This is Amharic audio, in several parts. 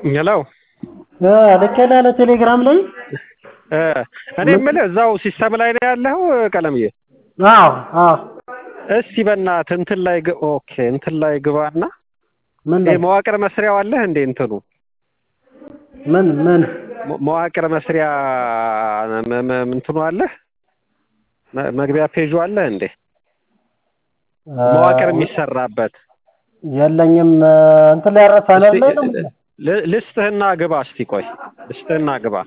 ሄሎ ልኬልሀለሁ ቴሌግራም ላይ እኔ የምልህ እዛው ሲስተም ላይ ነው ያለኸው ቀለምዬ? አዎ አዎ እስቲ በእናትህ እንትን ላይ ግ ኦኬ እንትን ላይ ግባና ምን ይሄ ላይ መዋቅር መስሪያው አለህ እንዴ እንትኑ ምን ምን መ- መዋቅር መስሪያ መ- መ- እንትኑ አለህ መ- መግቢያ ፔጁ አለህ እንዴ መዋቅር የሚሰራበት የለኝም እንትን ላይ ያረ ፓነል ላይ ነው እስቲ ል- ልስጥህና ግባ እስቲ ቆይ ልስጥህና ግባ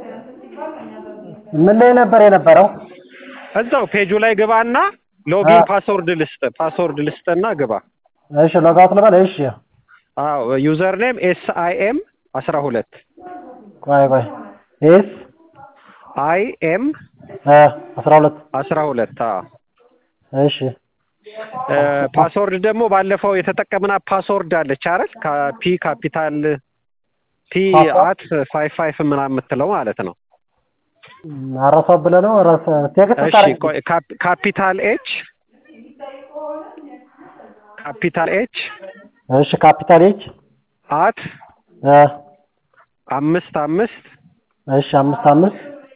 ምን ላይ ነበር የነበረው እዛው ፔጁ ላይ ግባና ሎጊን አ- ፓስወርድ ልስጥ ፓስወርድ ልስጥና ግባ እሺ ሎጋውት ልበል እሺ አዎ ዩዘር ኔም ኤስ አይ ኤም አስራ ሁለት ቆይ ቆይ ኤስ አይ ኤም አስራ ሁለት አስራ ሁለት አዎ እሺ እ፣ ፓስወርድ ደግሞ ባለፈው የተጠቀምናት ፓስወርድ አለች አይደል ፒ ካፒታል ፒ ፓስወርድ? አት ፋይቭ ፋይቭ ምናምን የምትለው ማለት ነው አረሳው ብለህ ነው ረስ ቴክስት እሺ ታረግ ቆይ ካፕ- ካፒታል ኤች ካፒታል ኤች እሺ ካፒታል ኤች አት እ አምስት አምስት እሺ አምስት አምስት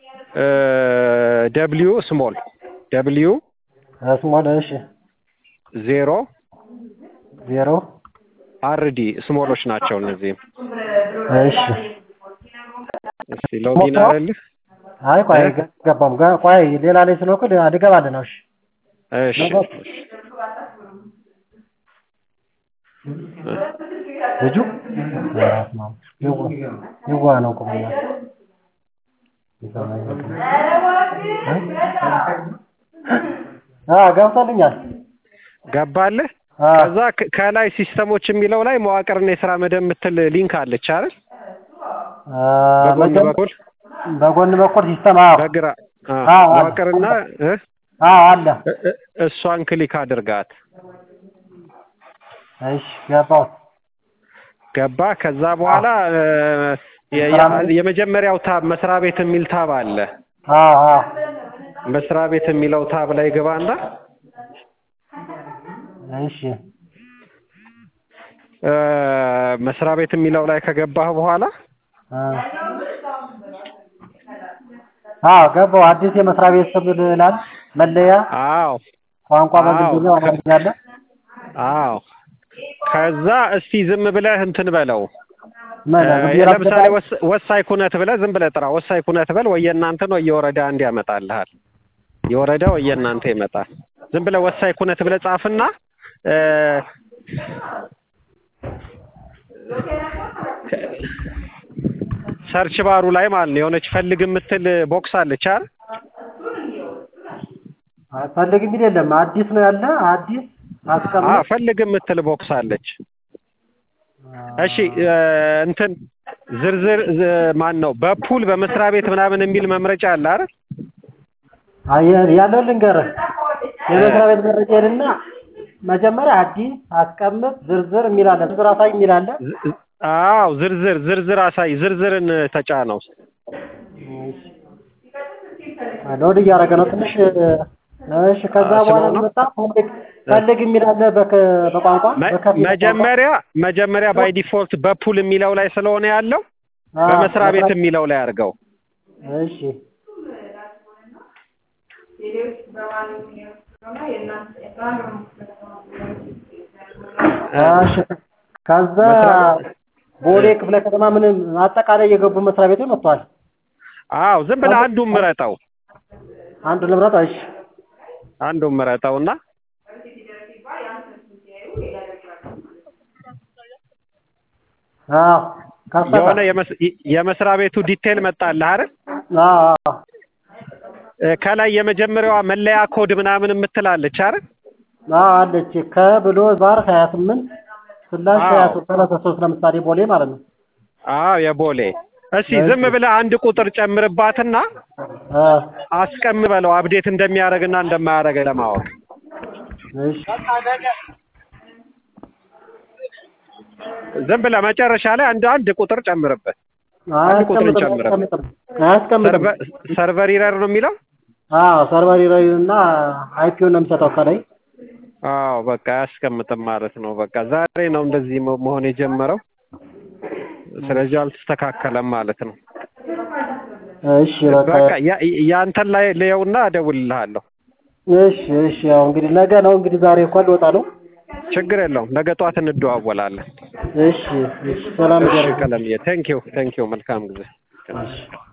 ደብሊዩ ስሞል ደብሊዩ ስሞል እሺ ዜሮ ዜሮ አርዲ ስሞሎች ናቸው እነዚህም እሺ እስቲ ሎጊን አለልህ አይ ቆይ እ? ገባም ጋ- ቆይ ሌላ ላይ ስለሆንኩ ልገባልህ ነው እሺ እሺ ነገር- ልጁ ራስ ነው ይዋ ይዋ ነው ቁምና አ ገብቶልኛል ገባልህ አ ከዛ ከ- ከላይ ሲስተሞች የሚለው ላይ መዋቅርና የስራ መደብ የምትል ሊንክ አለች አይደል አ በጎን መጀመ- በኩል በጎን በኩል ሲስተም አዎ በግራ አ፣ አዎ፣ አለ። መዋቅርና እ? አዎ አለ እ- እ- እሷን ክሊክ አድርጋት እሺ ገባው ገባ ከዛ በኋላ እ፣ የ- ስራ የ- መደብ? የመጀመሪያው ታብ መስሪያ ቤት የሚል ታብ አለ አዎ አዎ መስሪያ ቤት የሚለው ታብ ላይ ግባና እሺ እ፣ መስሪያ ቤት የሚለው ላይ ከገባህ በኋላ አ አዎ ገባው አዲስ የመስሪያ ቤት ስም ይላል መለያ አዎ ቋንቋ በእንግሊዝኛ አዎ፣ ከ- አማርኛ አለ አዎ ከዛ እስቲ ዝም ብለህ እንትን በለው ምን እ፣ ብዬ ለምሳሌ ላስገባ? ወስ- ወሳኝ ኩነት ብለህ ዝም ብለህ ጥራ ወሳኝ ኩነት በል ወይ የእናንተን ወይ የወረዳ አንድ ያመጣልሃል የወረዳ ወይ የእናንተ ይመጣል ዝም ብለህ ወሳኝ ኩነት ብለህ ጻፍና እ፣ ሰርች ባሩ ላይ ማለት ነው የሆነች ፈልግ የምትል ቦክስ አለች አይደል ፈልግ የሚል የለም አዲስ ነው ያለ አዲስ አዎ አስቀምጥ ፈልግ የምትል ቦክስ አለች እሺ እ፣ እንትን ዝርዝር ዝ- ማን ነው በፑል በመስሪያ ቤት ምናምን የሚል መምረጫ አለ አይደል አየህ ያለው ልንገርህ የመስሪያ ቤት መረጃ ሄድና መጀመሪያ አዲስ አስቀምጥ ዝርዝር የሚል አለ ዝርዝር አሳይ የሚል አለ ዝ- አዎ ዝርዝር ዝርዝር አሳይ ዝርዝርን ተጫነው ሎድ እያደረገ ነው ትንሽ እሺ ከዛ አዎ፣ በኋላ ስለሆነ- መጣ ፈልግ ፈልግ የሚል አለ በከ- በቋንቋ መ- በከፊል ቋንቋ። መጀመሪያ መጀመሪያ ባይ ዲፎልት በፑል የሚለው ላይ ስለሆነ ያለው አዎ፣ በመስሪያ ቤት የሚለው ላይ አድርገው እሺ እሺ ከዛ መስሪያ ቦሌ ክፍለ ከተማ ምንም አጠቃላይ የገቡ መስሪያ ቤቶች መጥተዋል አዎ ዝም ብለህ አንዱን ምረጠው አንድ ልምረጥ እሺ አንዱን ምረጠውና አዎ ከሰተ የሆነ የመስ- የመስሪያ ቤቱ ዲቴል መጣልህ አይደል አዎ አዎ እ፣ ከላይ የመጀመሪያዋ መለያ ኮድ ምናምን የምትላለች አይደል አዎ አለች ከብሎ ባር ሀያ ስምንት ስላሽ አዎ። ሀያ ሶስት ሰላሳ ሶስት ለምሳሌ ቦሌ ማለት ነው አዎ የቦሌ እስቲ ዝም ብለህ አንድ ቁጥር ጨምርባትና አ አስቀምጥ በለው አፕዴት እንደሚያደርግና እንደማያደርግ ለማወቅ እሺ ዝም ብለህ መጨረሻ ላይ አንድ አንድ ቁጥር ጨምርበት አንድ ቁጥር አያስቀምጥም እንጨምርበት። አያስቀምጥም አያስቀምጥም ሰርቨ- ሰርቨር ኢረር ነው የሚለው አዎ ሰርቨር ይረዩ እና አይፒውን ነው የሚሰጠው ከላይ አዎ በቃ አያስቀምጥም ማለት ነው። በቃ ዛሬ ነው እንደዚህ መ- መሆን የጀመረው። ስለዚህ አልተስተካከለም ማለት ነው። እሺ በቃ በቃ ያ- ያንተን ላይ ልየውና እደውልልሃለሁ። እሺ እሺ ያው እንግዲህ ነገ ነው እንግዲህ ዛሬ እንኳን ልወጣ ነው። ችግር የለውም። ነገ ጠዋት እንደዋወላለን። እሺ እሺ ሰላም እሺ ገር ቀለምዬ፣ ቴንኪው ቴንኪው። መልካም ጊዜ። እሺ